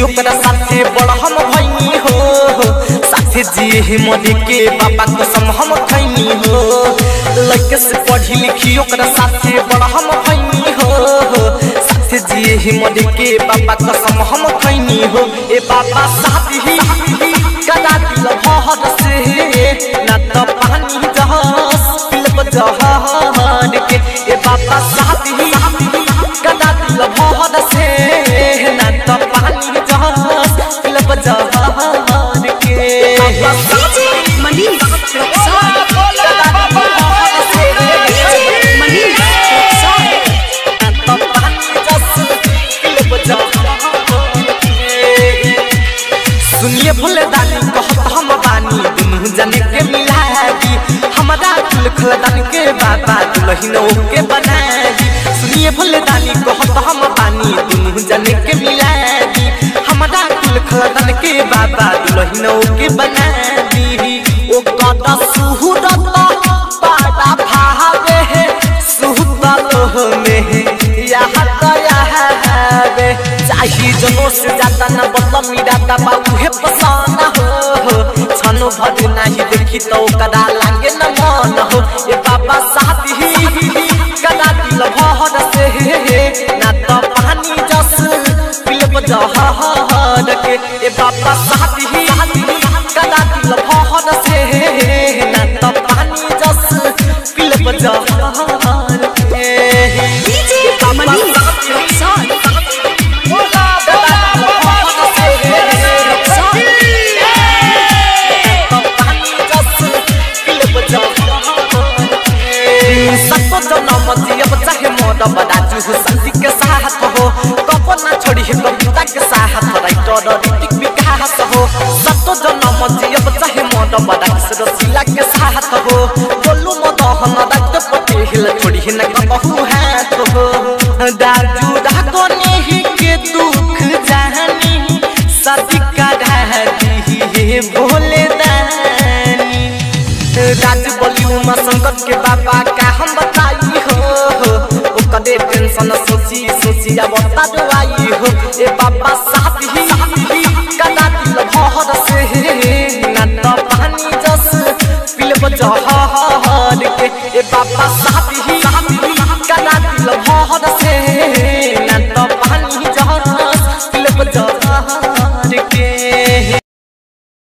जिंदगी ओकरा साथे बड़ हम भइनी हो साथे जिए मरे के बाबा कसम हम खैनी हो लड़के से पढ़ी लिखी ओकरा साथे बड़ हम भइनी हो साथे जिए मरे के बाबा कसम हम खैनी हो ए बाबा साथी कदा दिल भहर से ना त पानी जहाज पिलब जहार के ए बाबा साथी कदा दिल भहर से ना त पानी जहाज पिलब जहार के DJ Manish Roxon. DJ Manish Roxon. सुनिए भोले दानी कहत हम बानी दुनू जने के मिलागी हमारा कुल खलदान के बाबा दुलहिन के बनागी सुनिए भोले दानी कहत हम बानी दुनू जने के मिलागी हमारा कुल खलदान के बाबा दुलहिन के बनागी ओ कदा सुहुरत पाड़ा भावे है सुहतल में यहाँ दया है चाही जनो से ज्यादा न बदल मेरा दबा उहे पसाना हो छनो भर नहीं देखी तो कदा लागे न मन हो ये बाबा साथी कदा दिल भर से ना तो पानी जस पिलब जहर के ए बाबा साथी कदा दिल भर से ना तो पानी जस पिलब जहर के DJ Manish Roxon. सतो जनम जियब चाहे मोर बदाजु हो शान्ति के साथ हो कपना छोड़ी है कविता के साथ राइटर ऋतिक विकास हो सतो जनम जियब चाहे मोर बदाजु रसिला के साथ हो बोलू मदहन रात पटेल छोड़ी है न कबहू हाथ हो दाजु डाकोनी ही के दुख जानी सदी का दी है भोले दानी राज बोली उमा संकट के बाबा का हम बताई हो ओ कदे टेंशन सोची सोची अब तड़वाई हो ए बाबा साथ ही कदा दिल भर से ना तो पानी जस पिलब जहर के ए बाबा साथ ही